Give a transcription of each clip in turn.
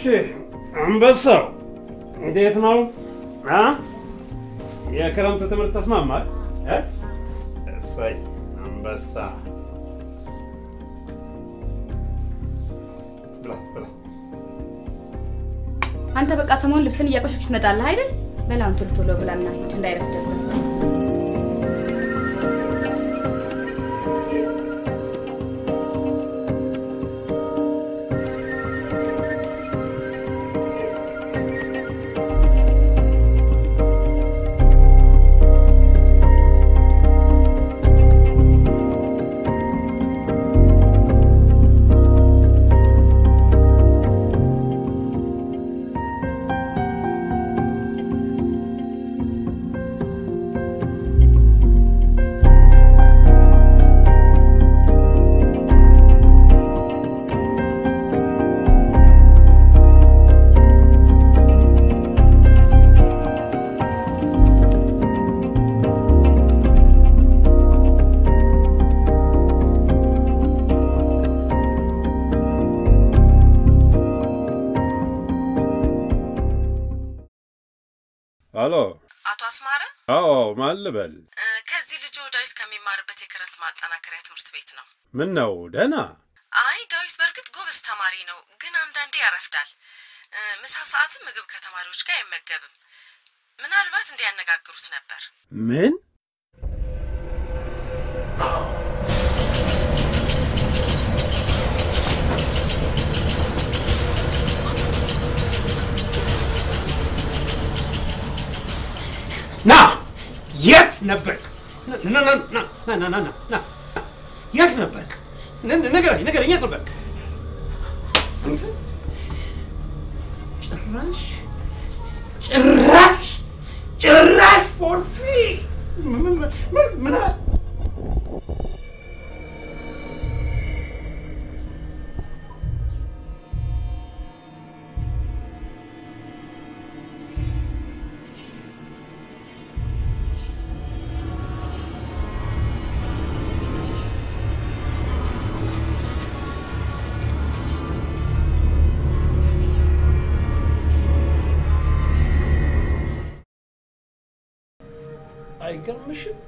አንበሳው እንዴት ነው? አ? የክረምት ትምህርት ተስማማል? እ? እሰይ አንበሳ ብላ ብላ። አንተ በቃ ሰሞኑን ልብስን እያቆሸሽ ትመጣለህ አይደል? በላውን ቶሎ ቶሎ ብላና ሂድ እንዳይረፍድብህ። አሎ። አቶ አስማረ አዎ፣ ማን ልበል? እ፣ ከዚህ ልጆ ዳዊት ከሚማርበት የክረምት ማጠናከሪያ ትምህርት ቤት ነው። ምን ነው ደህና? አይ ዳዊት በእርግጥ ጎበዝ ተማሪ ነው፣ ግን አንዳንዴ ያረፍዳል። እ፣ ምሳ ሰዓትም ምግብ ከተማሪዎች ጋር አይመገብም። ምናልባት እንዲያነጋግሩት ነበር። ምን? ና የት ነበርክ? ና ና ና ና ና ና ና ና የት ነበርክ? ን- ን- ንገረኝ ንገረኝ፣ የት ነበርክ? አንተ ጭራሽ ጭራሽ ጭራሽ ፎርፊ ምን ምን- ምን ምን አለ? አይገርምሽም?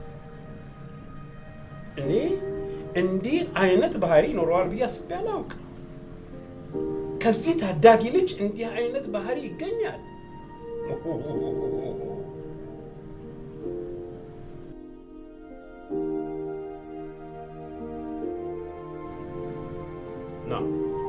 እኔ እንዲህ አይነት ባህሪ ይኖረዋል ብዬ አስቤ አላውቅም። ከዚህ ታዳጊ ልጅ እንዲህ አይነት ባህሪ ይገኛል። ና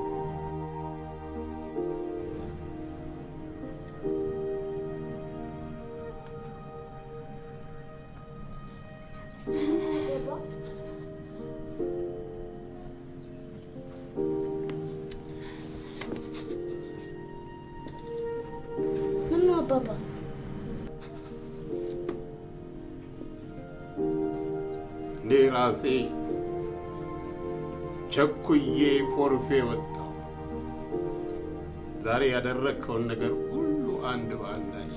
ምን ነው አባባ? እኔ ራሴ ቸኩዬ ፎርፌ ወጣሁ። ዛሬ ያደረግከውን ነገር ሁሉ አንድ በአንድ አየሁ።